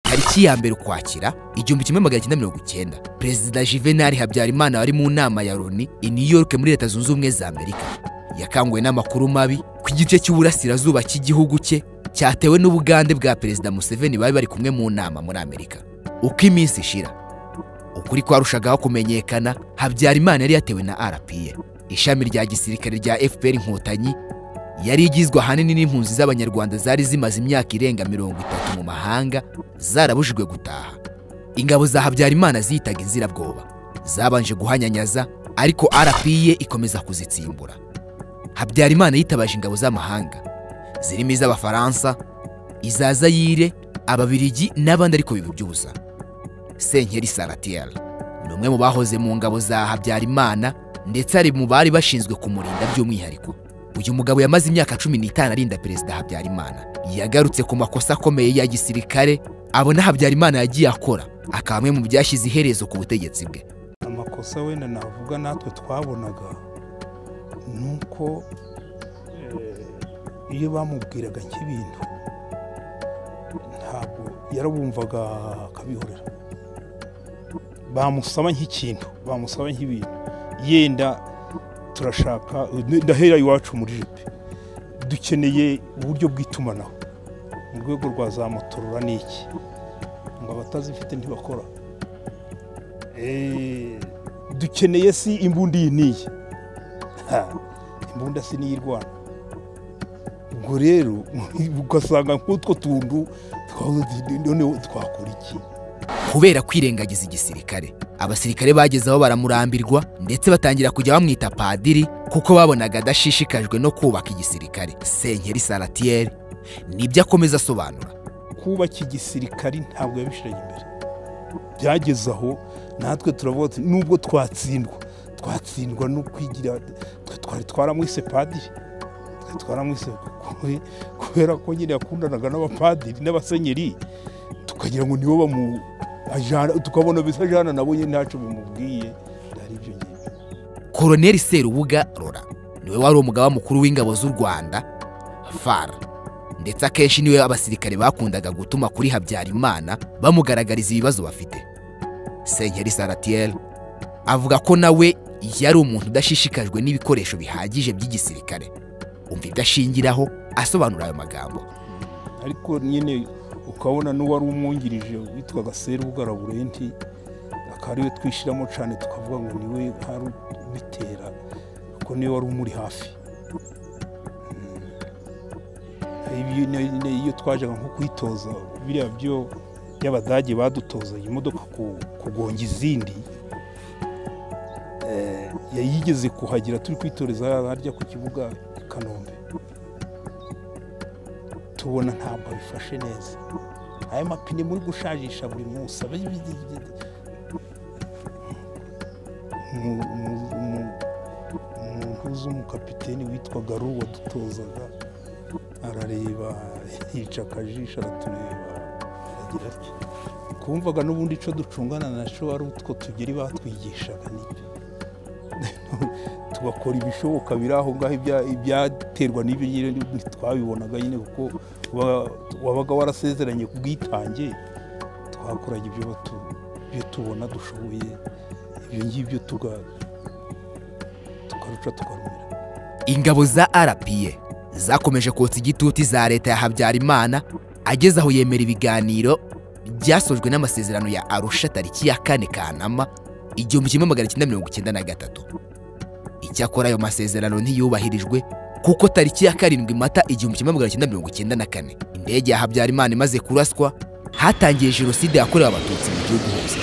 tariki ya mbere ukwakira igihumbi kimwe magana cyenda mirongo icyenda perezida juvenal habyarimana wari mu nama ya loni i new york muri leta zunze ubumwe za amerika yakanguwe n'amakuru mabi ku gice cy'uburasirazuba cy'igihugu cye cyatewe n'ubugande bwa perezida museveni bari bari kumwe mu nama muri amerika uko iminsi ishira ukuri kwarushagaho kumenyekana habyarimana yari yatewe na rpa ishami rya gisirikare rya fpr inkotanyi yari igizwe ahanini n'impunzi z'abanyarwanda zari zimaze imyaka irenga mirongo itatu mu mahanga zarabujijwe gutaha ingabo za habyarimana ziyitaga inzirabwoba zabanje guhanyanyaza ariko rpa ikomeza kuzitsimbura habyarimana yitabaje ingabo z'amahanga zirimo iz'abafaransa iza zayire ababirigi n'abandi ariko bibubyuza senkeri saratiyeri ni umwe mu bahoze mu ngabo za habyarimana ndetse ari mu bari bashinzwe kumurinda by'umwihariko uyu mugabo yamaze imyaka cumi n'itanu arinda perezida habyarimana yagarutse ku makosa akomeye ya gisirikare abona habyarimana yagiye akora akaba amwe mu byashyize iherezo ku butegetsi bwe amakosa wenda navuga natwe twabonaga ni uko eh, iyo bamubwiraga nk'ibintu ntabwo yarabumvaga akabihorera bamusaba nk'ikintu bamusaba nk'ibintu yenda turashaka ndahera iwacu muri jipe dukeneye uburyo bw'itumanaho mu rwego rwa za motorora ni iki ngo abatazifite ntibakora Eh, dukeneye si imbunda iyi n'iyi Ha, imbunda si niyo irwana ubwo rero ugasanga nk'utwo tuntu twa- noneho twakora iki kubera kwirengagiza igisirikare abasirikare bageze aho baramurambirwa ndetse batangira kujya bamwita padiri kuko babonaga adashishikajwe no kubaka igisirikare senkeri saratiyeri nibyo akomeza asobanura kubaka igisirikari ntabwo yabishiranye imbere byageze aho natwe turavuga tuti nubwo twatsindwa twatsindwa no kwigira twe twari twaramwise padiri twari twaramwise kube- kubera ko nyine yakundanaga n'abapadiri n'abasenyeri tukagira ngo nibo bamu ajana tukabona bisa ajana nabo nyine ntacyo bimubwiye ari ibyo ngibyo koloneli serubuga rora niwe wari umugaba mukuru w'ingabo z'u rwanda fara ndetse akenshi niwe abasirikare bakundaga gutuma kuri habyarimana bamugaragariza ibibazo bafite senkeri saratiyeri avuga ko nawe yari umuntu udashishikajwe n'ibikoresho bihagije by'igisirikare umva ibyo ashingiraho asobanura ayo magambo ariko nyine ukabona n'uwari umwungirije witwaga serubugara burenti akaba ariwe twishyiramo cyane tukavuga ngo niwe hari ubitera kuko niwe wari umuri hafi Mm. Ibi- ne- ne- iyo twajaga nko kwitoza biriya byo by'abadage badutozaga imodoka ku- kugonga izindi Eh, yayigeze kuhagira turi kwitoreza harya ku kibuga i kanombe tubona ntabwo abifashe neza aya mapine muri gushajisha buri munsi aba ari ibidi- ibidi- Umu- umu- umu- umuntu uzi umukapiteni witwaga ru wadutozaga arareba yica akajisho aratureba aragira ati kumvaga n'ubundi icyo ducungana nacyo ari utwo tugeri batwigishaga nibyo tugakora ibishoboka biri aho ngaho ibya- ibyaterwa n'ibyo nyine ntitwabibonaga nyine kuko wa- wabaga warasezeranye ku bwitange twakoraga ibyo batu- ibyo tubona dushoboye ibyo ngibyo tuga- tukaruca tukarumira ingabo za rpa zakomeje kotsa igituti za leta ya habyarimana ageze aho yemera ibiganiro byasojwe n'amasezerano ya arusha tariki ya kane kanama igihumbi kimwe magana cyenda mirongo icyenda na gatatu icyakora ayo masezerano ntiyubahirijwe kuko tariki ya karindwi mata igihumbi kimwe magana cyenda mirongo icyenda na kane indege ya habyarimana imaze kuraswa hatangiye jenoside yakorewe abatutsi mu gihugu hose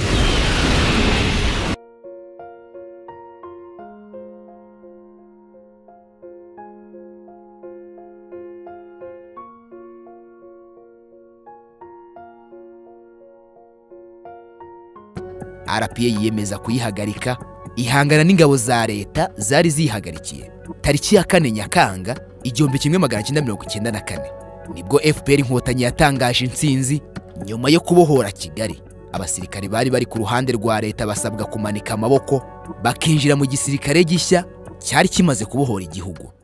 rpa yiyemeza kuyihagarika ihangana n'ingabo za leta zari ziyihagarikiye tariki ya kane nyakanga igihumbi kimwe magana cyenda mirongo icyenda na kane nibwo fpr inkotanyi yatangaje intsinzi nyuma yo kubohora kigali abasirikare bari bari ku ruhande rwa leta basabwa kumanika amaboko bakinjira mu gisirikare gishya cyari kimaze kubohora igihugu